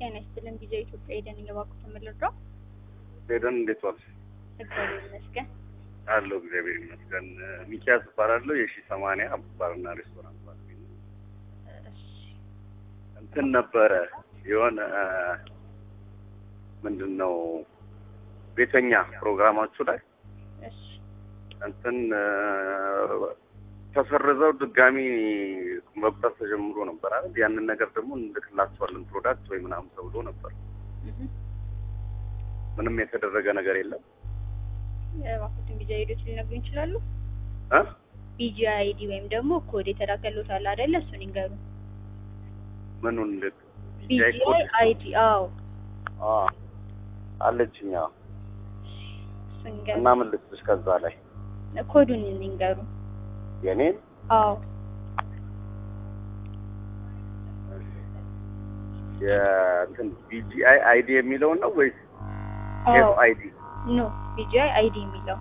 ጤና ይስጥልን ቪዛ ኢትዮጵያ ሄደን እየባኩ ተመልድረው ሄደን እንዴት ዋልሽ? እግዚአብሔር ይመስገን። አለሁ እግዚአብሔር ይመስገን። ሚኪያስ እባላለሁ የሺ ሰማንያ ባርና ሬስቶራንት ባለቤት ነኝ። እሺ እንትን ነበረ የሆነ ምንድን ነው ቤተኛ ፕሮግራማችሁ ላይ እሺ እንትን ተሰርዘው ድጋሚ መቁጠር ተጀምሮ ነበር አይደል? ያንን ነገር ደግሞ እንልክላቸዋለን ፕሮዳክት ወይ ምናምን ተብሎ ነበር። እህ ምንም የተደረገ ነገር የለም እባክዎትን ቪዛ ሄዶች ሊነግሩ ይችላሉ? እ ቪጂ አይዲ ወይም ደግሞ ኮድ የተላከሉት አለ አይደለ? እሱን ይንገሩ። ምኑን ልክ ቪጂ አይዲ አዎ፣ አ አለችኝ። አዎ። እሱን ይንገሩ። እና ምን ልስጥሽ ከዛ ላይ ኮዱን ይንገሩ። የኔን አዎ የእንትን ቢጂአይ አይዲ የሚለውን ነው ወይስ አዎ ኤፍ አይዲ? ኖ ቪጂ አይዲ የሚለው